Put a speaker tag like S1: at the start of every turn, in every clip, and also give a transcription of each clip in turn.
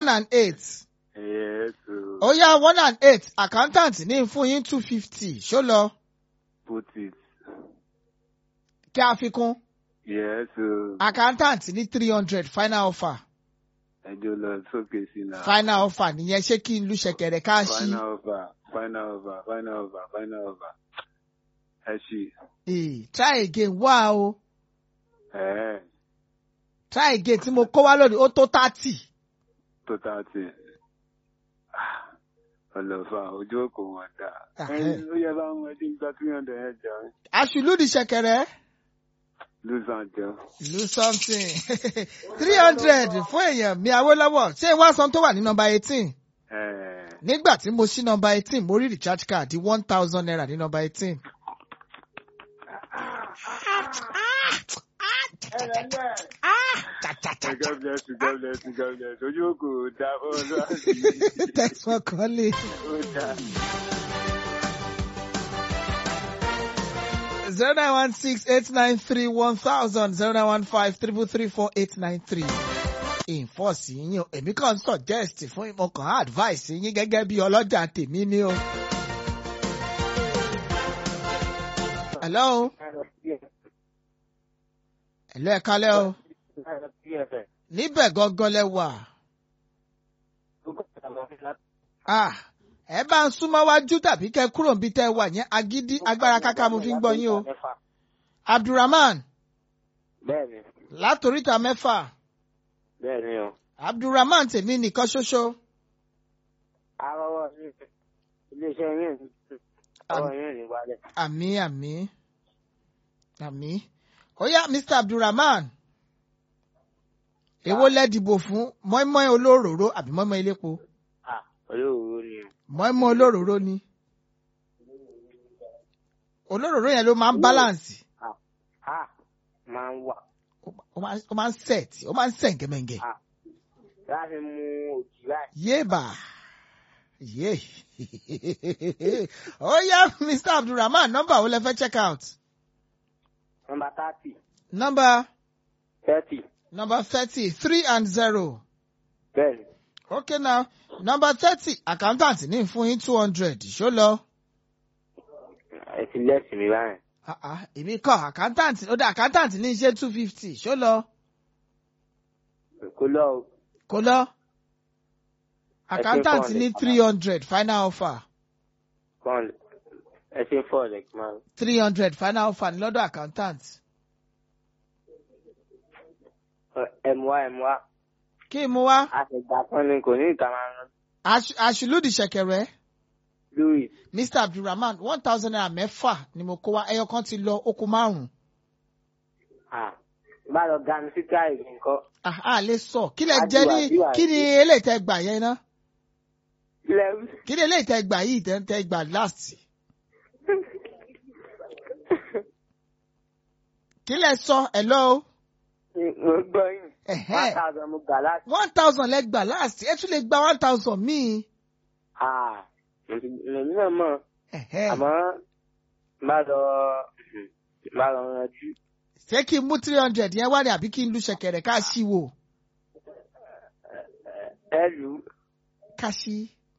S1: one and eight.
S2: Yes,
S1: ó yá one and eight accountant ní fún yín two fifty ṣó lọ
S2: put it.
S1: kí a fi kún
S2: Yes,
S1: accountant ní three hundred final offer
S2: ẹjọ́ lọ sókè sí náà.
S1: final offer nìyẹn ṣé kí n lu ṣẹ̀kẹ̀rẹ̀ ká ṣí
S2: Final over, final over, final over, final over. Ẹ ṣì.
S1: Eh, try again wá o
S2: Ẹ̀ẹ́
S1: try again tí mo kó wá lónìí ó tó thirty
S2: tó tá ti. Ọlọ́fà ojú òkò wọn dà.
S1: Ah,
S2: Ẹyin ló yẹ bá wọn ẹdín gba three hundred ẹ jẹun.
S1: aṣùlùdì ṣẹ̀kẹ̀rẹ̀
S2: Lùsàn jẹun.
S1: lu something three hundred fún èèyàn mi Awólọ́wọ̀ ṣé wá san tó wà ní nọ́mbà eighteen
S2: Ẹ̀ẹ́
S1: nígbà tí mo ṣí nọ́mbà eighteen mo rí recharge card di one thousand naira ní nọ́mbà eighteen.
S2: God bless you, God bless you, God bless you. Ojú òkò dá fún
S1: Thanks for calling.
S2: Ó dá.
S1: zero nine one six eight nine three one thousand zero nine one five triple three four eight nine three. Ìfọ̀sí yín o, èmi kàn ń suggest fún ìmọ̀kàn advice yín gẹ́gẹ́ bí ọlọ́jà tèmi ni o. Hello, hello ẹ kálẹ́ o. Níbẹ̀ gangan lẹ wà. Ah, ẹ bá ń súnmọ́ wájú tàbí kẹ́ kúrò níbi tẹ́ wà yẹn agídí agbára káká mo fi ń gbọ́ yín o. Abdulrahman
S3: Bẹ́ẹ̀ni,
S1: látòríta mẹ́fà.
S3: bẹ́ẹ̀ni o.
S1: Abdulrahman tèmi nìkan ṣoṣo.
S3: Arọ́wọ́ ní iléeṣẹ́ yín ní ọwọ́ yín ní wálẹ̀.
S1: Àmì àmì àmì. Ó yá Mr Abdulrahman. Èwo lẹ dìbò fún mọ́ínmọ́ín olóròró àbí mọ́ínmọ́ín elépo?
S3: À olóòrò ni o.
S1: Mọ́ínmọ́ín olóròró ni. Olóròró yẹn ló máa ń balance.
S3: À máa ń wà.
S1: Ó máa ó máa ń set. Ó máa ń sẹ̀ gẹ́mẹ̀ngẹ̀.
S3: À láti mú òjì láì.
S1: Yéèbà. Yé. Ó yá Mr Abdulrahman nọ́mbà wo lẹ fẹ́ check out?
S3: Nọmba thirty,
S1: Nọ́mbà
S3: thirty.
S1: nọ́mbà thirty three and zero.
S3: Bẹ́ẹ̀ni,
S1: Okay now, number thirty, accountant ní fún yín two hundred, ṣó lọ?
S3: ẹ ti lẹ́sìn mi báyìí.
S1: Ah ah, èmi kọ́ accountant, ó dá accountant ní iṣẹ́ two fifty, ṣó lọ?
S3: Kò lọ o.
S1: Kò lọ? Accountant
S3: 400.
S1: ní three hundred, final offer.
S3: Kàn ẹ ṣe fọ́ ọ̀dẹ̀ kí máa.
S1: three hundred final offer ní lọ́dọ̀ accountant.
S3: Ẹ mú wá ẹ mú wá.
S1: Kí n mú wá?
S3: Àtẹ̀gbà kan ni kò ní ìta máa rán.
S1: Aṣ- Aṣùlùdì ṣẹ̀kẹ̀rẹ̀.
S3: Louis,
S1: Mr Abdulrahman one thousand naira mẹ́fà ni mo kó wá, ẹyọ kan ti lọ, ó kù márùn-ún.
S3: à bá lọ ganu sí táyì nǹkan.
S1: Ah, a lè sọ, kí lẹ
S3: Àdúrà,
S1: jẹ́ ní,
S3: àdúrà,
S1: kí ni eléyìí tẹ gbà yẹn ná?
S3: Ilẹ̀
S1: Kí ni eléyìí tẹ gbà yìí tẹ tẹ gbà last? Kí lẹ sọ, hello?
S3: mo gbọ́ yín.
S1: Ẹ̀hẹ́.
S3: One thousand mo gbà láti.
S1: one thousand lẹ gbà last ẹ tún lè gba one thousand míì.
S3: À èmi náà mọ̀.
S1: Ẹ̀hẹ́.
S3: àmọ́ bá lọ bá lọ rántí
S1: ṣé kí n mú three hundred yẹn wá ní àbí kí n lu ṣẹ̀kẹ̀rẹ̀ ká ṣí wò
S3: ẹ lù ú
S1: ká ṣí.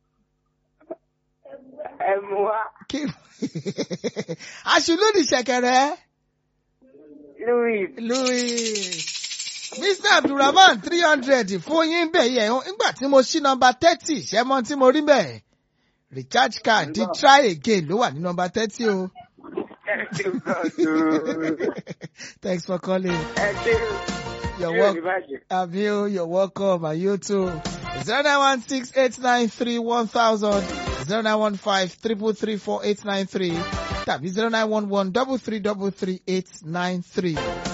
S3: ẹ mú wá
S1: kí aṣùlùdì ṣẹ̀kẹ̀rẹ̀
S3: louis
S1: louis mr abdulrahman three hundred fún yín bẹ̀ yẹn nígbà tí mo ṣí nọmba thirty ṣẹ́mọ́ tí mo rí bẹ́ẹ̀ recharge card di try again ló wà ní nọmba thirty o.
S3: ẹ ṣe gbọ́dọ̀
S1: thanks for calling.
S3: ẹ ṣe
S1: You're
S3: yóò ní
S1: welcome.
S3: bàjẹ́.
S1: Avio, you're welcome, and you too. 0916-893-1000, 0915-333-4893, tàbí 0911-333-893.